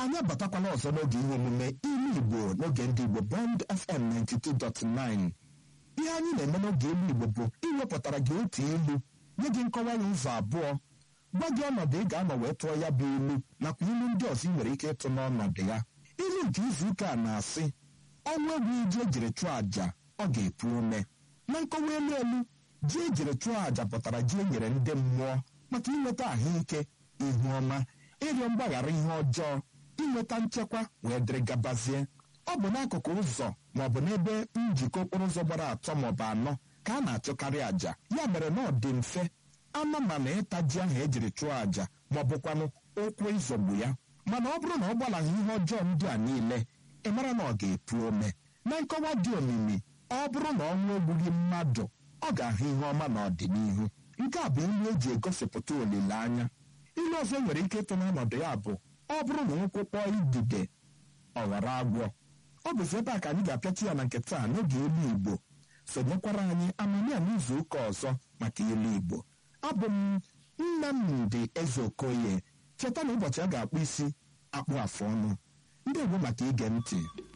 anyị abatakwala ọzọ n'oge ihe omume ilu igbo n'oge ndị igbo bond fm 92.9 ihe anyị na-eme n'oge ilu igbo bụ iwepụtara gị otu ilu nye gị nkọwa ya ụzọ abụọ gwa gị ọnọdụ ị ga-anọ wee tụọ ya bụ ilu nakwa ilu ndị ọzọ ị nwere ike ịtụ n'ọnọdụ ya ilu nke izu ụka a na-asị ọnwa egwu iji ejiri chụọ àjà ọ ga-epu ume na nkọwa elu elu ji ejiri chụọ àjà pụtara ji e nyere ndị mmụọ maka inweta ahụike ihu ọma ịrịọ mgbaghara ihe ọjọọ inweta nchekwa wee dịrị gabazie ọ bụ n'akụkụ ụzọ ma ọ bụ n'ebe njikọ okporo ụzọ gbara atọ maọbụ anọ ka a na-achụkarị àjà ya mere na ọ dị mfe anụ mana ịta ji ahụ ejiri chụọ àjà ma ọ bụkwanụ ụkwụ ịzọgbu ya mana ọ bụrụ na ọ gbalaghị ihe ọjọọ ndị a niile ị mara na ọ ga-epu ome na nkọwa dị omimi ọ bụrụ na ọnwụ egbughị mmadụ ọ ga-ahụ ihe ọma n'ọdịnihu nke a bụ ilu eji egosipụta olileanya ilu ọzọ nwere ike ịtụ n'ọnọdụ ya bụ ọ bụrụ na nkwụ kpọọ idide ọ ghara agwọ ọ bụzi ebe a ka anyị ga-apịachi ya na nke taa n'oge ilu igbo sonyekwara anyị amamiya n'izu ụka ọzọ maka ilu igbo abụ m nnamdị eze okoye cheta na ụbọchị a ga-akpụ isi akpụ afụ ọnụ ndị igbo maka ige ntị